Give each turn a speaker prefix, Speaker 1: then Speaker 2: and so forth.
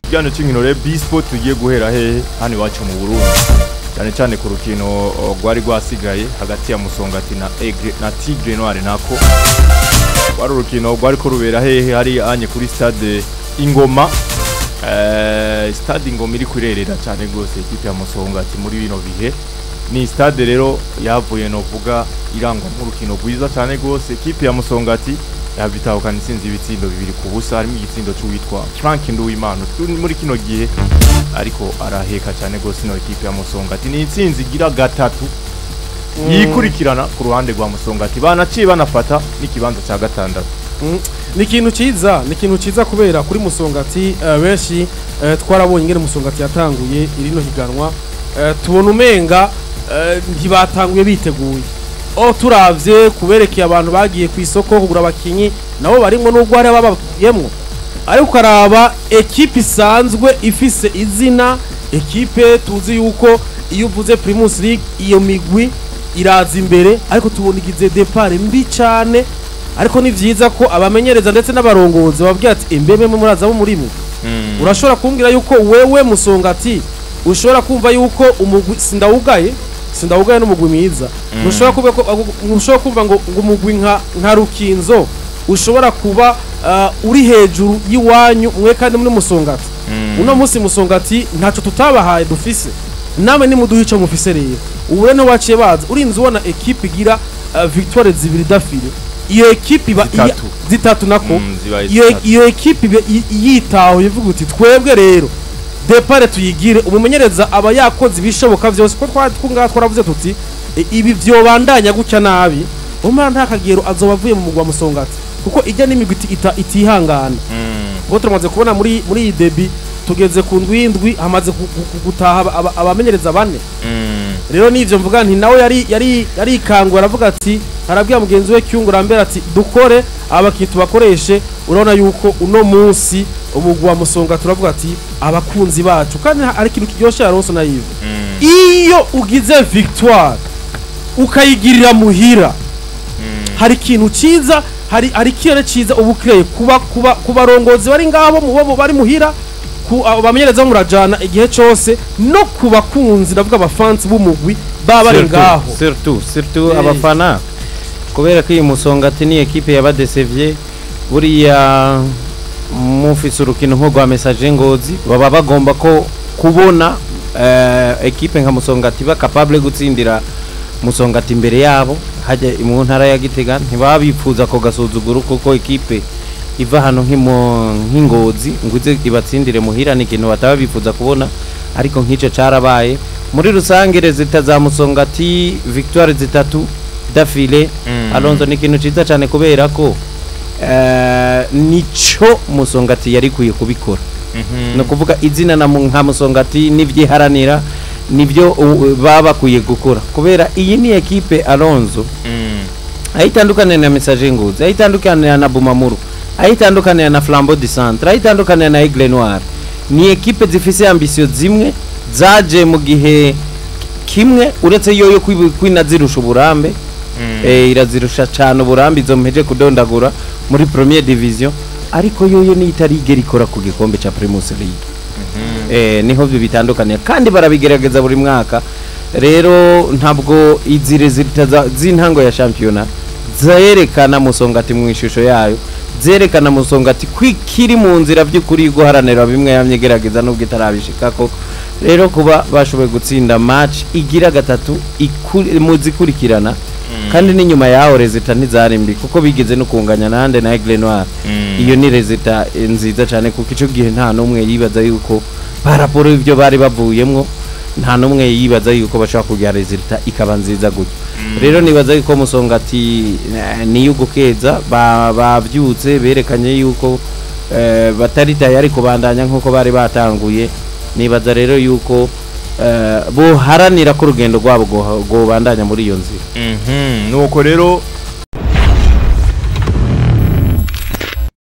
Speaker 1: ikiganiro cy'inkino rero bispo tugiye guhera hehe hano iwacu mu burundi cyane cyane ku rukino o, rwari rwasigaye hagati ya musongati na Aigle- na tigre noire nako rwari urukino rwari ko rubera hehe hari anye kuri stade ingoma Eh, stade ingoma iri kurerera cyane rwose ikipe ya musongati muri bino bihe ni stade rero yavuye novuga irangwa nk'urukino rwiza cyane rwose ikipe ya musongati yabitahukana intsinzi ibitsindo bibiri ku busa harimo igitsindo cy'uwitwa frank nduwimana turi muri kino gihe ariko araheka cyane rwose ino ekipe ya musongati ni intsinzi igira gatatu yikurikirana ku ruhande rwa musongati banaciye banafata n'ikibanza cya gatandatu
Speaker 2: Mm, ni ikintu cyiza ni ikintu cyiza kubera kuri musongati eh, benshi eh, twarabonye ingene musongati yatanguye irino higanwa eh, tubona umenga eh, ntibatanguye biteguye o turavye kuberekeye abantu bagiye ku isoko kugura abakinyi nabo barimwo n'ubwo hari ababagiyemwo ariko ukaraba ekipe isanzwe ifise izina ekipe tuzi yuko iyo uvuze primus league iyo migwi iraza imbere ariko tubona igize depart mbi cane ariko ni vyiza ko abamenyereza ndetse n'abarongozi bababwira ati imbebe muraza bo muri mwe urashobora kumbwira yuko wewe musongati ushobora kumva yuko umugwi sindawugaye sindawugaye n'umugwi mwiza ntushobora kumva ko ntushobora kumva ngo ngo umugwi nka nka rukinzo ushobora kuba ah, uri hejuru y'iwanyu mwe kandi muri musongati uno munsi musongati ntacyo tutabahaye dufise namwe nimuduha ico mufise rero ubu rero waciye baza urinze ubona ekipe igira ah, victoire zibiri dafile iyo ekipe iba iya-
Speaker 1: Zitatu.
Speaker 2: zitatu nako
Speaker 1: Mm, zibaye
Speaker 2: iyo
Speaker 1: zitatu.
Speaker 2: iyo ekipe ibe i- yitaho ivuga uti twebwe rero depare tuyigire umumenyereza aba yakoze ibishoboka byose ko twari twungaha twaravuze tuti "E, ibi vyobandanya gutya nabi umara nta kagero azoba avuye mu mugwa musongati kuko ijya n'imigwi iti- ita- itihangana kuko turamaze kubona muri muri iyi debi tugeze ku ndwi y'indwi hamaze gu- gu- gu- gutaha aba- aba- abamenyereza bane rero nivyo mvuga nti nawe yari yari yarikangura aravuga ati arabwira mugenzi we cyungura mbere ati dukore abakinnyi tubakoreshe urabona yuko uno munsi umugwa musonga turavuga ati abakunzi bacu kandi ari ikintu kiryoshye yaronse na yive iyo ugize victoire ukayigirira muhira hari ikintu cyiza hari hari ikirere cyiza uba ukireye kuba kuba ku barongozi bari ngabo mu bo bari muhira ku abo bamenyereza murajana igihe cyose no ku bakunzi ndavuga abafansi b'umugwi baba bari ngaho
Speaker 3: surtout surtout
Speaker 2: Eh.
Speaker 3: abafana kubera ko iyi musongati ni ekipe yabadesevye buriya mufise urukino nko rwa message ngozi baba bagomba ko kubona eh, ekipe nka musongati ba capable gutsindira musongati imbere yabo hajya mu ntara ya gitega ntibaba bifuza ko gasuzuguro kuko ekipe iva hano nk'imo- nk'ingozi ngo ize ibatsindire muhira ni ikintu bataba bifuza kubona ariko nk'icyo carabaye muri rusange rezita za musongati victoire zitatu dafile
Speaker 1: Mm.
Speaker 3: alonzo ni ikintu ciza cyane kubera ko eh, nico musongati yari kwiye kubikora ni ukuvuga izina na mu- nka musongati n'ivyiharanira nibyo uh, baba bakwiye gukora kubera iyi ni ekipe alonzo ayitandukanira na message nguzi ayitandukanira na bumamuru ayitandukanira na flambeau du centre ayitandukanira na aigle noir ni ekipe zifise ambisiyo zimwe zaje mu gihe kimwe uretse yo yo kwibu- kwina zirusha uburambe eh, irazirusha cyane uburambe izo mpeje kudondagura muri premier division ariko yoyo ni itarigera ikora ku gikombe ca primus league eh, niho byo bitandukanye kandi barabigerageza buri mwaka rero ntabwo izi resulta za- z'intango ya shampiyona zerekana musongati mu ishusho yayo zerekana musongati kwikiri mu nzira by'ukuri yo guharanira bimwe yamye igerageza nubwo itarabishikako rero kuba bashoboye gutsinda match igira gatatu ikuri- mu zikurikirana kandi n'inyuma yaho rezita ntizari mbi kuko bigeze no kunganya nande na Aigle Noir iyo ni rezita eh, nziza cyane kuko icyo gihe nta n'umwe yibaza yuko paraporo y'ibyo bari bavuyemwo nta n'umwe yibaza yuko bashobora kugira rezita ikaba nziza gutyo rero nibaza yuko musongati eh, niyo gukeza ba- bavyutse berekanye yuko eh, batari tayari kubandanya nk'uko bari batanguye nibaza rero yuko eh, boharanira ko urugendo rwabo rwo- rwobandanya muri iyo nzira
Speaker 1: Mhm, nuko rero